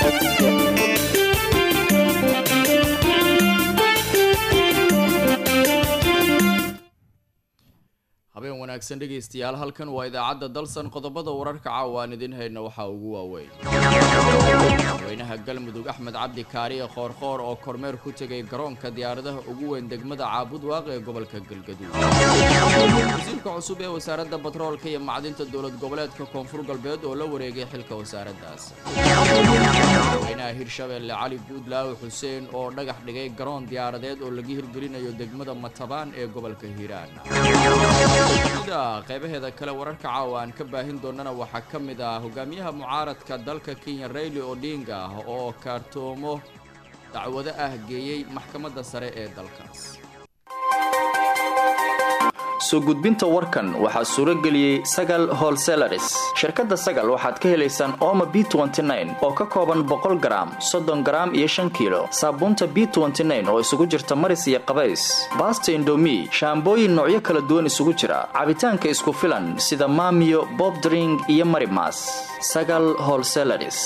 habeen wanaagsan dhegaystayaal halkan waa idaacadda dalsan qodobada wararka caawa aan idin hayna waxaa ugu waaweyn madaxweynaha galmudug axmed cabdi kaariye qoorqoor oo kormeer ku tegay garoonka diyaaradaha ugu weyn degmada caabudwaaq ee gobolka galgaduud wasiirka cusub ee wasaaradda batroolka iyo macdinta dowlad goboleedka koonfur galbeed oo la wareegay xilka wasaaraddaas madaxweynaha hirshabeelle cali guudlaawe xuseen oo dhagax dhigay garoon diyaaradeed oo laga hirgelinayo degmada matabaan ee gobolka hiiraan sida qeybaheeda kale wararka caawa aan ka baahin doonana waxaa ka mid ah hogaamiyaha mucaaradka dalka kenya rayli odinga oo kaartoomo dacwado ah geeyey maxkamadda sare ee dalkaas soo gudbinta warkan waxaa suuro geliyey sagal holselaris shirkadda sagal waxaad ka helaysaan ooma b oo ka kooban boqol garaam soddon garaam iyo shan kiilo saabuunta b oo isugu jirta maris iyo qabays baasta indomi shaambooyin noocyo kala duwan isugu jira cabitaanka isku filan sida maamiyo bobdring iyo marimas sagal holselaris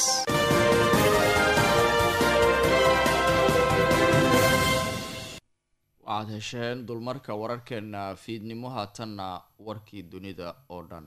waxaad hesheen dulmarka wararkeena fiidnimo haatanna warkii dunida oo dhan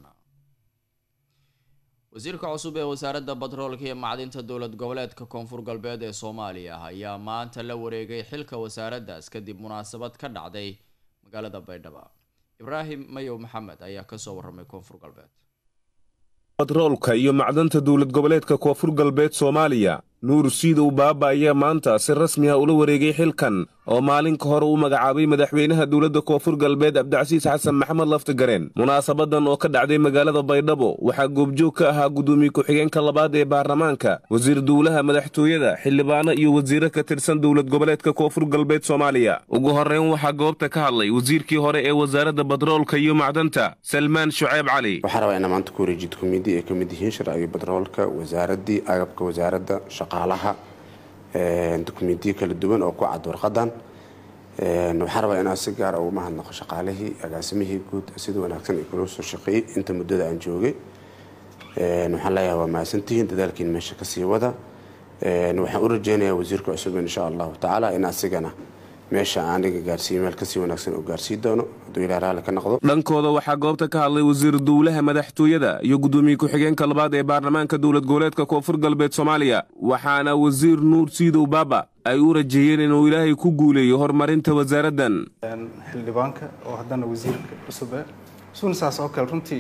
wasiirka cusub ee wasaaradda batroolka iyo macdinta dowlad goboleedka koonfur galbeed ee soomaaliya ayaa maanta la wareegay xilka wasaaraddaas kadib munaasabad ka dhacday magaalada baydhabo ibraahim mayow maxamed ayaa kasoo waramay koonfur galbeed batroolka iyo macdanta dowlad goboleedka koonfur galbeed soomaaliya nuur siidow baaba ayaa maanta si rasmi ah ula wareegay xilkan oo maalin ka hore uu magacaabay madaxweynaha dowladda koonfur galbeed cabdicasiis xasan maxamed laftigareen munaasabadan oo ka dhacday magaalada baydhabo waxaa goobjoog ka ahaa guddoomiye ku-xigeenka labaad ee baarlamaanka wasiir dowlaha madaxtooyada xildhibaano iyo wasiiro ka tirsan dowlad goboleedka koonfur galbeed soomaaliya ugu horreyn waxaa goobta ka hadlay wasiirkii hore ee wasaaradda batroolka iyo macdanta salmaan shuceyb cali waxaa rabaa inaa maanta ku wareejid komidi ay ka mid yihiin sharciga batroolka wasaaraddii agabka wasaaradda shaqaalaha dokumentiyo kala duwan oo ku cad warqadan waxaa rabaa inaan si gaara ugu mahadnaqo shaqaalihii agaasimihii guud sida wanaagsan ay kula soo shaqeeyey inta muddada aan joogay waxaan leeyahay waa mahadsantihiin dadaalkiin meesha kasii wada waxaan u rajeynayaa wasiirka cusub insha allahu tacaala in asigana meesha aniga gaarsiiyo meel kasii wanaagsan uu gaarsii doono hadduu ilaa raalli ka noqdo dhankooda waxaa goobta ka hadlay wasiir dowlaha madaxtooyada iyo guddoomiye ku-xigeenka labaad ee baarlamaanka dowlad goboleedka koonfur galbeed soomaaliya waxaana wasiir nuur siidow baaba ay u rajeeyeen inuu ilaahay ku guuleeyo horumarinta wasaaraddan xildhibaanka oo haddana wasiirka cusub eh isuna saas oo kale runtii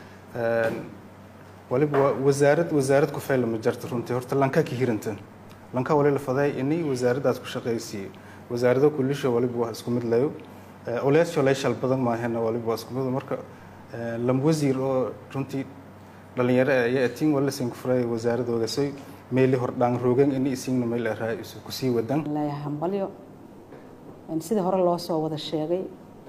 waliba waa wasaarad wasaarad ku fayla ma jarta runtii horta lanka ka hiranta lanka wali la faday inay wasaaraddaas ku shaqaysiiyo wasaarado kulisha waliba waa isku mid layo oleesho leeshal badan maahena waliba waa isku mid marka lam wasiir oo runtii dhalinyaro ayaa atiin wala siin ku furay wasaaradooda say meeli hordhaan roogan ini isiingna meel araa isu kusii wadan leeyahay hambalyo sida hore loo soo wada sheegay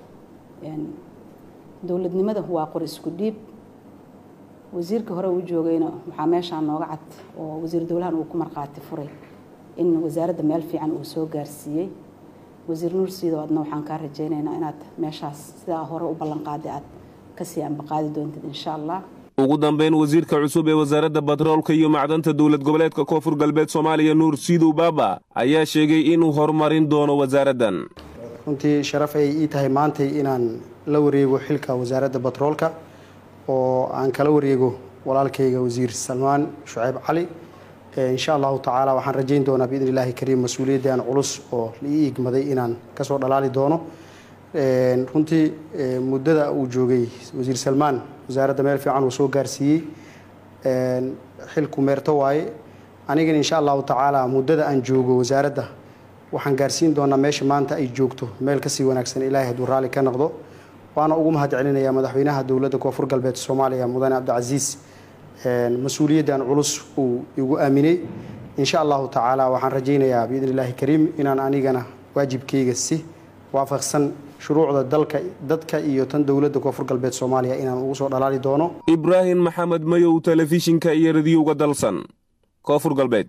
dowladnimada waa qor isku dhiib wasiirka hore uu joogayna waxaa meeshaan nooga cad oo wasiir dowlahan uu ku markhaati furay in wasaaradda meel fiican uu soo gaarsiiyey wasiir nuur siido adna waxaan kaa rajaynaynaa inaad meeshaas sidaa hore u ballanqaaday aad kasii ambaqaadi doontid insha allah ugu dambeyn wasiirka cusub ee wasaaradda batroolka iyo macdanta dowlad goboleedka koonfur galbeed soomaaliya nuur siidow baaba ayaa sheegay inuu horumarin doono wasaaraddan runtii sharaf ay ii tahay maantay inaan la wareego xilka wasaaradda batroolka oo aan kala wareego walaalkayga wasiir salmaan shuceyb cali insha allahu tacaala waxaan rajayn doonaa biidn illaahi kariim mas-uuliyaddan culus oo la ii igmaday inaan kasoo dhalaali doono runtii muddada uu joogay wasiir salmaan wasaaradda meel fiican uu soo gaarsiiyey xilku meerto waaye anigana insha allahu tacaala muddada aan joogo wasaaradda waxaan gaarsiin doonaa meesha maanta ay joogto meel kasii wanaagsan ilaahay hadduu raalli ka noqdo waana ugu mahad celinayaa madaxweynaha dowladda koonfur galbeed soomaaliya mudane cabdicasiis mas-uuliyaddan culus uu igu aaminay insha allahu tacaala waxaan rajaynayaa biidn illaahi kariim inaan anigana waajibkayga si waafaqsan shuruucda dalka dadka iyo tan dowladda koonfur galbeed soomaaliya inaan ugu soo dhalaali doono ibraahim maxamed mayow telefishinka iyo radiyowga dalsan koonfur galbeed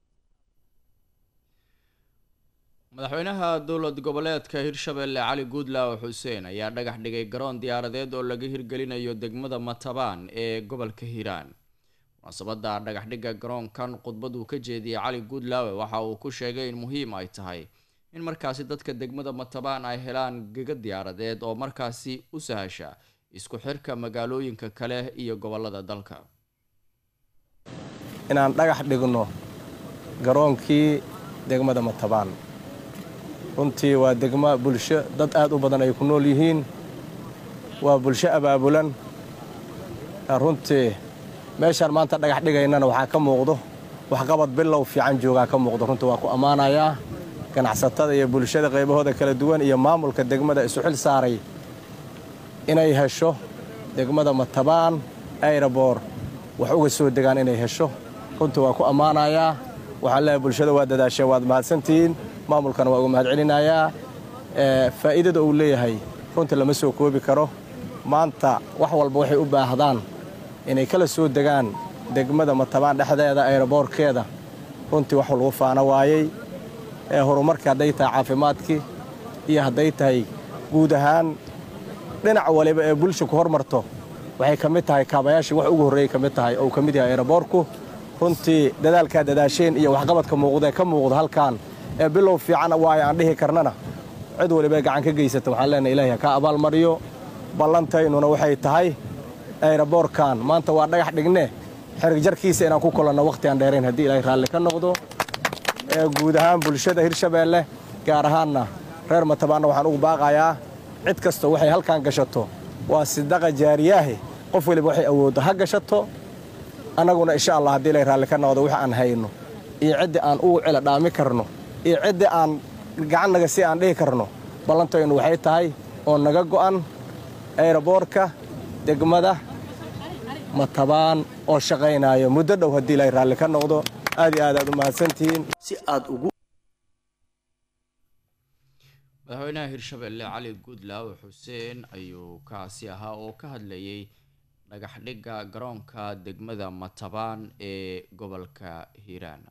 madaxweynaha dowlad goboleedka hirshabeelle cali guudlaawe xuseen ayaa dhagax dhigay garoon diyaaradeed oo laga hirgelinayo degmada matabaan ee gobolka hiiraan munaasabadda dhagaxdhigga garoonkan khudbaduu ka jeediyey cali guudlaawe waxa uu ku sheegay in muhiim ay tahay in markaasi dadka degmada matabaan ay helaan gega diyaaradeed oo markaasi u sahasha isku xirka magaalooyinka kale iyo gobolada dalka inaan dhagax dhigno garoonkii degmada matabaan runtii waa degmo bulsho dad aad u badan ay ku nool yihiin waa bulsho abaabulan runtii meeshaan maanta dhagax dhigaynana waxaa ka muuqdo waxqabad bilow fiican joogaa ka muuqdo runtii waa ku ammaanayaa ganacsatada iyo bulshada qaybahooda kala duwan iyo maamulka degmada isu xil saaray inay hesho degmada matabaan ayrabor wax uga soo degaan inay hesho runtii waa ku ammaanayaa waxaan leeyahay bulshada waa dadaasheen waad mahadsantihiin maamulkana waa uga mahad celinayaa faa'iidada uu leeyahay runtii lama soo koobi karo maanta wax walba waxay u baahdaan inay kala soo degaan degmada matabaan dhexdeeda ayraboorkeeda runtii wax lagu faano waayey ee horumarkii hadday tahay caafimaadkii iyo hadday tahay guud ahaan dhinac waliba ee bulsha ku hormarto waxay ka mid tahay kaabayaashii wax ugu horreeyey ka mid tahay oo ka mid yahay ayraboorku runtii dadaalkaa dadaasheen iyo waxqabadka muuqdaee ka muuqda halkaan ee bilow fiican waayo aan dhihi karnana cid waliba gacan ka geysata waxaan leenahay ilaahay ha ka abaalmariyo ballantaynuna waxay tahay ayraboorkan maanta waa dhagax dhigne xerigjarkiisa inaan ku kulanno wakhti aan dheerayn haddii ilaahay raalli ka noqdo ee guud ahaan bulshada hirshabeelle gaar ahaanna reer matabaanna waxaan ugu baaqayaa cid kasta waxay halkaan gashato waa sidaqa jaariyaahe qof waliba waxay awooddo ha gashato annaguna insha allah haddii ilaahay raalli ka noqdo wix aan hayno iyo ciddii aan ugu cela dhaami karno iyo ciddii aan gacannaga si aan dhihi karno ballantaynu waxay tahay oo naga go'an ayraboorka degmada matabaan oo shaqaynaayo muddo dhow haddii ilaahay raalli ka noqdo aad iyo aad aad u mahadsantihiin si aad ugu madaxweynaha hirshabelle cali guudlaawe xuseen ayuu kaasi ahaa oo ka hadlayay dhagaxdhigga garoonka degmada matabaan ee gobolka hiiraan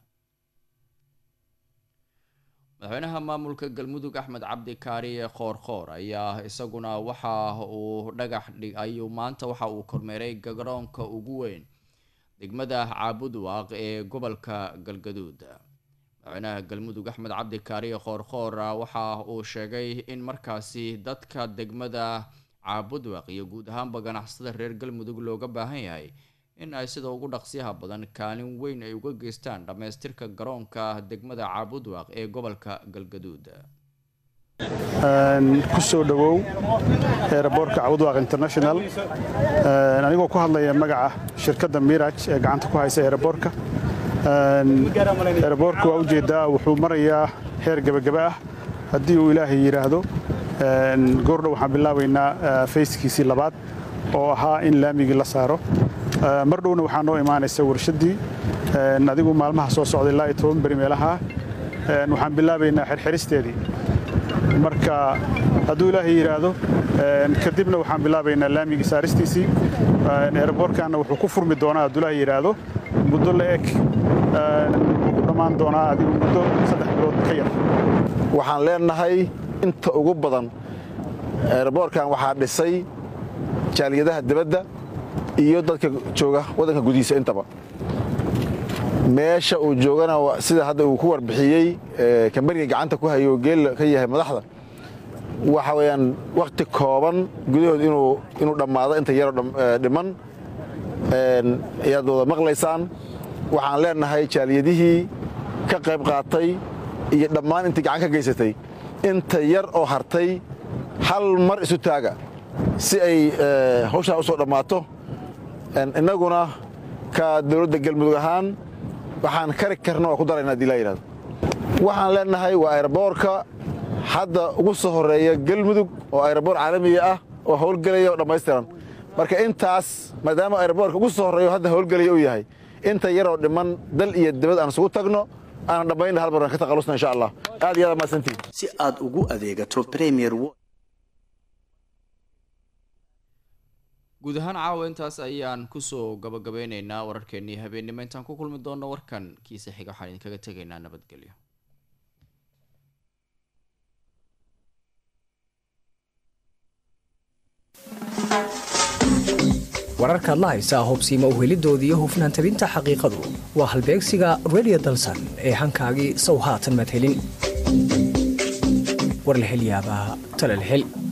madaxweynaha maamulka galmudug axmed cabdi kaariye qoorqoor ayaa isaguna waxa uu dhagax dhig ayuu maanta waxa uu kormeeray garoonka ugu weyn degmada caabudwaaq ee gobolka galgaduud madaxweynaha galmudug axmed cabdi kaariye qoorqoor waxa uu sheegay in markaasi dadka degmada caabudwaaq iyo guud ahaanba ganacsada reer galmudug looga baahan yahay in ay sida ugu dhaqsiyaha badan kaalin weyn ay uga geystaan dhammaystirka garoonka degmada caabudwaaq ee gobolka galgaduud ku soo dhowow eeraboorka cabudwaaq international anigoo ku hadlaya magaca shirkadda miraj ee gacanta ku haysa eeraboorka eeraboorka waa ujeeddaa wuxuu marayaa heer gebagaba ah haddii uu ilaahay yidhaahdo goordhow waxaan bilaabaynaa fayskiisii labaad oo ahaa in laamigii la saaro mar dhowna waxaa noo imaanaysa warshaddii adigu maalmaha soo socday ilaa iyo toban beri meelaha waxaan bilaabaynaa xirxiristeedii marka hadduu ilaahay yidhaahdo kadibna waxaan bilaabaynaa laamigii saaristiisii eeraboorkaanna wuxuu ku furmi doonaa hadduu ilaahay yidhaahdo muddo la eg wuxuu ku dhammaan doonaa adigu muddo saddex bilood ka yar waxaan leenahay inta ugu badan eeraboorkan waxaa dhisay jaaliyadaha dibadda iyo dadka jooga waddanka gudihiisa intaba meesha uu joogana sida hadda uu ku warbixiyey kambaniga gacanta ku hayo geel ka yahay madaxda waxa weeyaan wakhti kooban gudahood inuu dhammaado inta yaroo dhiman ayaad wada maqlaysaan waxaan leenahay jaaliyadihii ka qayb qaatay iyo dhammaan intii gacan ka geysatay inta yar oo hartay hal mar isu taaga si ay hawshaa u soo dhammaato innaguna ka dowladda galmudug ahaan waxaan kari karna waa ku darayna hadii laa yidhahdo waxaan leenahay waa ayraboorka hadda ugu soo horreeya galmudug oo ayraboor caalamiga ah oo howlgelaya oo dhammaystiran marka intaas maadaama ayraboorka ugu soo horreeyo hadda howlgelaya uu yahay inta yaroo dhiman dal iyo dibad aan isugu tagno aanan dhammaynna hal mar aan ka taqalusna insha allah aad iyo aad mahadsantihin si aad ugu adeegato premier guud ahaan caawa intaas ayaan kusoo gabagabeyneynaa wararkeenii habeennimo intaan ku kulmi doonno warkan kiisa xiga waxaan idinkaga tegaynaa nabadgelyo wararkaad la haysaa hobsiima uhelidooda iyo hufnaan tabinta xaqiiqadu waa halbeegsiga redio dalsan ee hankaagii sow haatan madhelin war la hel yaabaa tala la hel